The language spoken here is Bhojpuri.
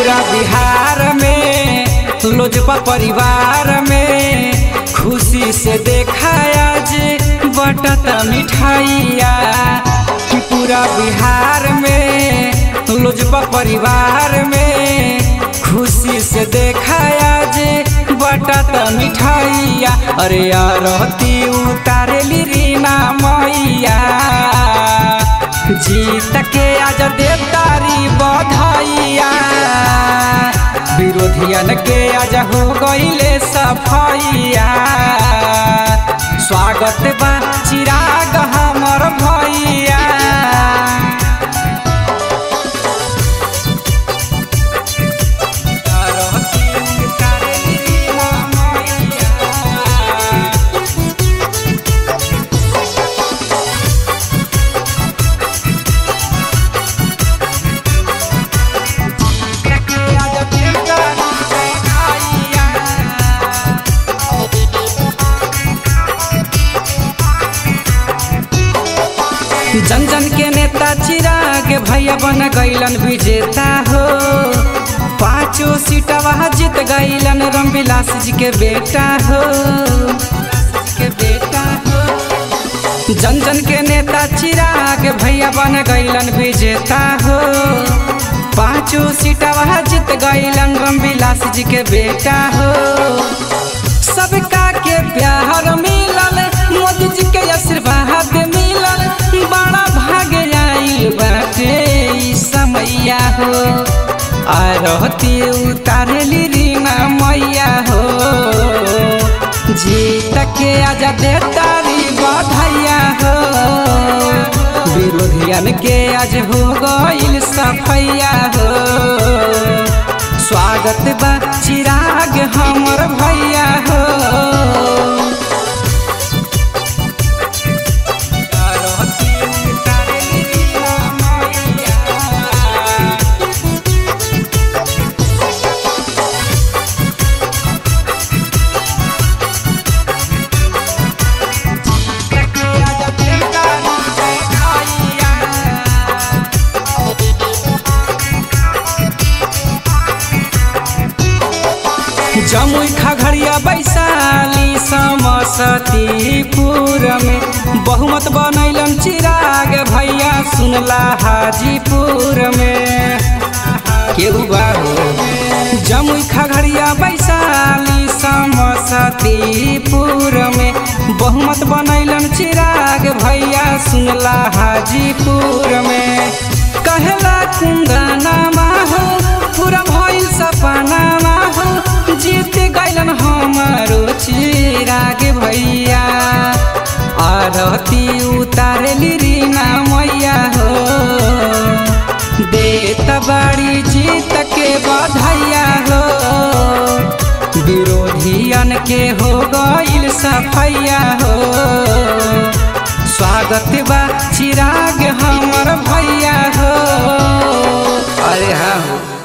पूरा बिहार में लोजपा परिवार में खुशी से देखाया जे बटता मिठाइया कि पूरा बिहार में लोजपा परिवार में खुशी से देखाया जे बटता मिठाइया अरे आरती उतारेली रीना मैया जीत के आज देवतारी बधाइया विरोधियन के आज हो गईले सफैया स्वागत बा चिराग हमर भैया आरती उतारेली रीना मैया जन जन के नेता चिराग भैया बन गईलन विजेता हो पांचों सीटवा जीत गईलन रामविलास जी के बेटा हो के बेटा हो जन जन के नेता चिराग भैया बन गईलन विजेता हो पांचों सीटवा जीत गईलन रामविलास जी के बेटा हो सबका के प्यार मिलल मोदी जी के आशीर्वाद मिलल बड़ा भाग आइल बाटे ई समैया हो आरती उतारली रीना मैया हो जीत के आजा देतारी बधाइया हो विरोधियन के आज हो गइल सफैया हो स्वागत बा चिराग हमर भैया हो आरती उतारली रीना मैया जमुई खगड़िया वैशाली समस्तीपुर में बहुमत बनैलन चिराग भैया सुनला हाजीपुर में केहू बाहो जमुई खगड़िया वैशाली समस्तीपुर में बहुमत बनैलन चिराग भैया सुनला हाजीपुर में कहला कुंदना हो पूरा भइल सपना हो जीत गैलन हमारो चिराग भैया आरती उतारली रीना मैया हो देत बड़ी जीत के बधाइया हो विरोधियन के हो गइल सफैया हो स्वागत बा चिराग हमर भैया हो अरे हाँ हो